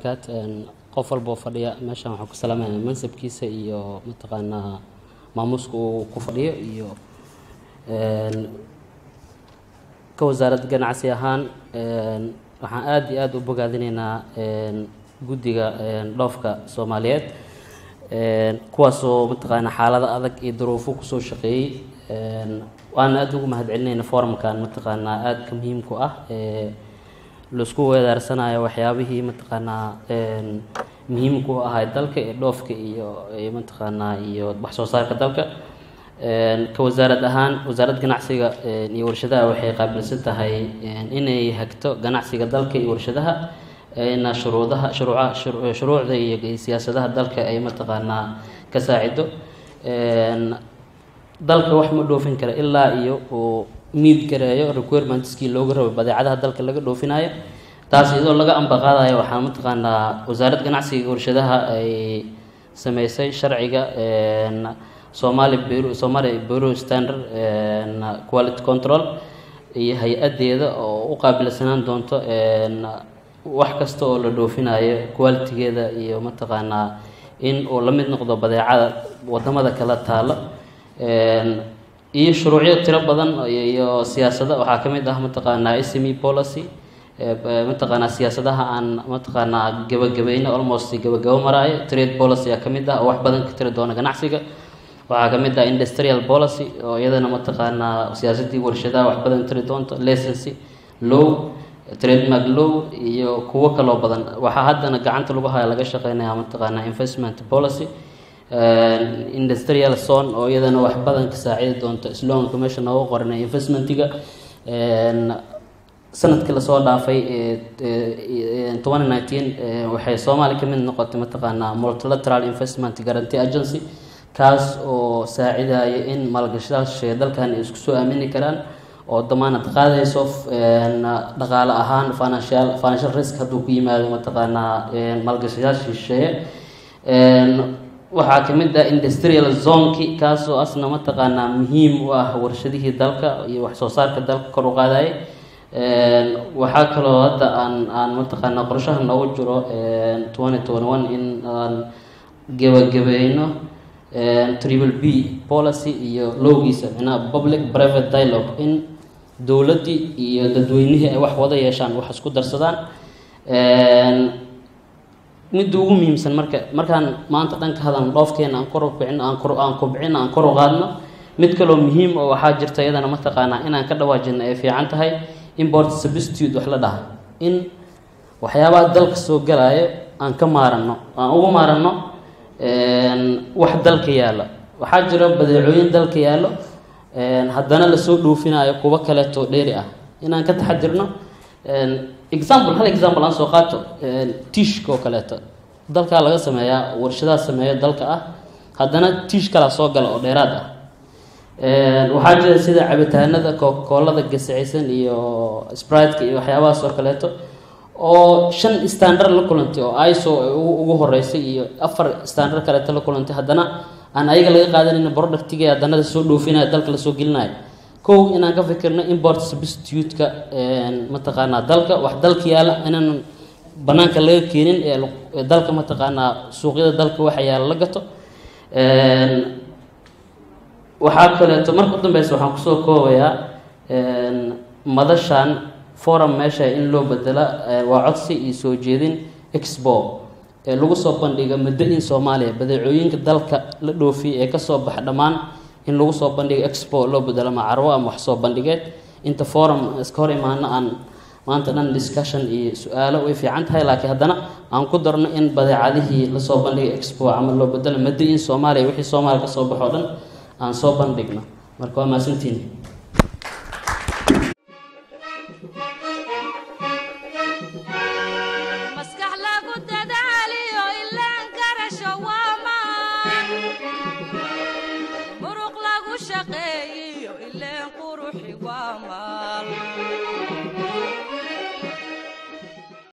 qof walboo fadhiya meeshan waxaan ku salaamaya mansabkiisa iyo mataqaanaa maamuuska uu ku fadhiyo iyo ka wasaaradda ganacsi ahaan waxaan aada iyo aada u bogaadinaynaa guddiga dhoofka soomaaliyeed kuwaasoo mataqaanaa xaalado adag iyo duruufo kusoo shaqeeyey waana aada ugu mahadcelinayna forumkan mataqaanaa aada ka muhiimku ah laisku weedaarsanayo waxyaabihii mataqaanaa muhiimku ahay dalka ee dhoofka iyo mataqaanaa iyo wax soo saarka dalka ka wasaarad ahaan wasaaradda ganacsiga iyo warshadaha waxay qaabilsan tahay inay hagto ganacsiga dalka iyo warshadaha na shuruudaha shuruuca shuruucda iyo siyaasadaha dalka ay mataqaanaa ka saacido dalka wax ma dhoofin kara ilaa iyo uu miid gareeyo requirementiskii looga rabo badeecadaha dalka laga dhoofinayo taas iyadoo laga ambaqaadayo waxaa mataqaanaa wasaaradda ganacsiga warshadaha ay sameysay sharciga somali bureau somali bureau standard quality control iyo hay-adeeda oo u qaabilsanaan doonto wax kasta oo la dhoofinayo qualitigeeda iyo mataqaanaa in uu la mid noqdo badeecada wadamada kala taalo iyo shuruucyo tiro badan iyo siyaasada waxaa ka mid ah mataqaanaa sme policy mataqaanaa siyaasadaha aan mataqaanaa gabagabayno almost gabagabo maraayo trade policy aa ka mid ah oo wax badan ka tiri doona ganacsiga waxaa ka mid ah industrial policy oo iyadana mataqaanaa siyaasadii warshadaha wax badan tiri doonto licency low trademark low iyo kuwo kaloo badan waxaa haddana gacanta lagu haya laga shaqeynaya mataqaanaa investment policy industrial zone oo iyadana wax badan ka saacidi doonto sloanka meesha nooga qoranay investmentiga sanadkii lasoo dhaafay twenty nineteen waxay soomaaliya ka mid noqotay mataqaanaa multilateral investment guarantee agency kaas oo saacidaya in maalgashadaasha dalkan ay isku soo aamini karaan oo damaanad qaadayso dhaqaale ahaan financial financial risk hadduu ku yimaado mataqaanaa maalgashadaasha shisheeye waxaa ka mid ah industrial zonki kaasoo asna mataqaanaa muhiim u ah warshadihii dalka iyo wax soo saarka dalka kor u qaadayay waxaa kaloo hadda aan aan mataqaanaa qorshaha noogu jiro twenty twenty one in aan gebagabeyno triple b policy iyo lowgiisa micnaha public private dialogue in dowladdii iyo dadweynihii ay wax wada yeeshaan wax isku darsadaan midda ugu muhiimsan marka markaan maanta dhanka hadalno dhoofkeena aan kor u kicin aan kor aan kubcin aan kor u qaadno mid kaloo muhiim oo waxaa jirta iyadana mataqaanaa inaan ka dhawaajino ay fiican tahay import substitute wax la dhaha in waxyaabaha dalka soo galaayo aan ka maaranno aan ugu maaranno wax dalka yaalla waxaa jiro badeecooyin dalka yaallo haddana lasoo dhoofinayo kuwo kaleeto dheeri ah inaan ka taxadirno example hal example aan soo qaato tiishka oo kaleeto dalkaa laga sameeyaa warshadaha sameeyo dalka ah haddana tiish kalaa soo gala oo dheeraad ah waxaa jira sida cabitaanada koolada gasacaysan iyo spriteka iyo waxyaabahaas oo kaleeto oo shan standard la kulantay oo iso ugu horeysay iyo afar standard kaleeto la kulantay haddana aan ayaga laga qaadanayna productiga haddana lasoo dhoofinaya dalka lasoo gelinayo kow inaan ka fikirno import substitute-ka mataqaanaa dalka wax dalka yaala inaan banaanka laga keenin ee dalka mataqaanaa suuqyada dalka waxa yaala la gato waxaa kaleeto marka u dambeysa waxaan kusoo koobayaa madashan forum meesha in loo bedela waa codsi iyo soo jeedin expo ee lagu soo bandhiga muddo in soomaaliya badeecooyinka dalka la dhoofiya ee kasoo baxa dhammaan in lagu soo bandhigo expo loo bedelo macarwo ama wax soo bandhigeed inta forum iska hor imaano aan maanta dhan discussion iyo su-aalo way fiican tahay laakiin haddana aan ku darno in badeecadihii lasoo bandhigay expo ama loo bedelo muddo in soomaaliya wixii soomaaliya kasoo baxo dhan aan soo bandhigno marka waa mahadsantiin maskax lagu dadaaliyo ilaan garasho waa maan muruq lagu shaqe